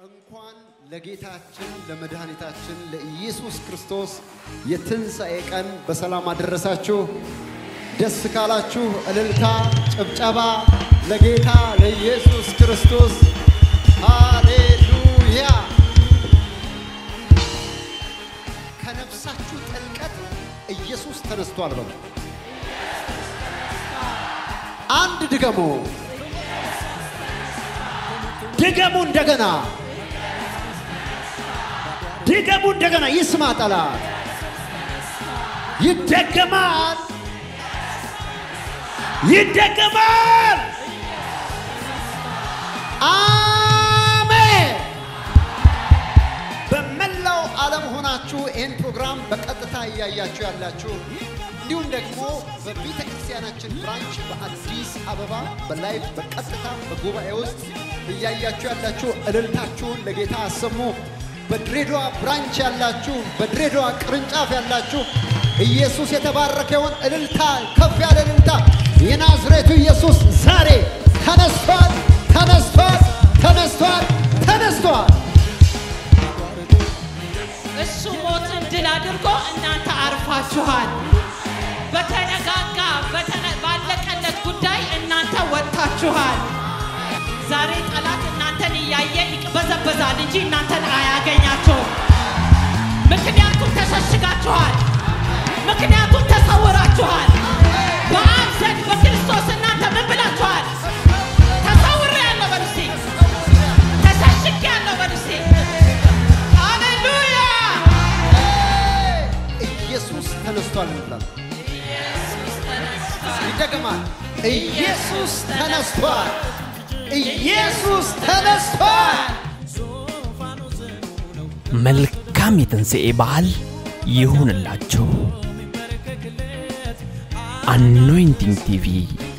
እንኳን ለጌታችን ለመድኃኒታችን ለኢየሱስ ክርስቶስ የትንሣኤ ቀን በሰላም አደረሳችሁ። ደስ ካላችሁ እልልታ፣ ጭብጨባ ለጌታ ለኢየሱስ ክርስቶስ ሃሌሉያ። ከነፍሳችሁ ጥልቀት ኢየሱስ ተነስቷል በሉ። አንድ ድገሙ፣ ድገሙ እንደገና ድገሙ እንደገና። ይስማ ጠላት፣ ይደገማል፣ ይደገማል። አሜን። በመላው ዓለም ሆናችሁ ይህን ፕሮግራም በቀጥታ እያያችሁ ያላችሁ እንዲሁም ደግሞ በቤተ ክርስቲያናችን ብራንች በአዲስ አበባ በላይቭ በቀጥታ በጉባኤ ውስጥ እያያችሁ ያላችሁ እልልታችሁን ለጌታ አሰሙ። በድሬዳዋ ብራንች ያላችሁ በድሬዳዋ ቅርንጫፍ ያላችሁ ኢየሱስ የተባረከ ይሁን። እልልታ፣ ከፍ ያለ እልልታ። የናዝሬቱ ኢየሱስ ዛሬ ተነስቷል፣ ተነስቷል፣ ተነስቷል፣ ተነስቷል። እሱ ሞትን ድል አድርጎ እናንተ አርፋችኋል። በተነጋጋ በተነ- ባለቀለት ጉዳይ እናንተ ወጥታችኋል። ዛሬ ጠላት እናንተን እያየ ይቅበዘበዛል እንጂ እናንተን አያገኛችሁም። ምክንያቱም ተሸሽጋችኋል። ምክንያቱም ተሰውራችኋል። በአብ ዘንድ በክርስቶስ እናንተ ምን ብላችኋል? ተሰውሬአለሁ በሉ እስቲ። ተሸሽጌአለሁ በሉ እስቲ። ሃሌሉያ ኢየሱስ ተነስቷል እንላለን። ይደገማል። ኢየሱስ ተነስቷል። ኢየሱስ ተነስቷል። መልካም የትንሣኤ በዓል ይሁንላችሁ። አኖይንቲንግ ቲቪ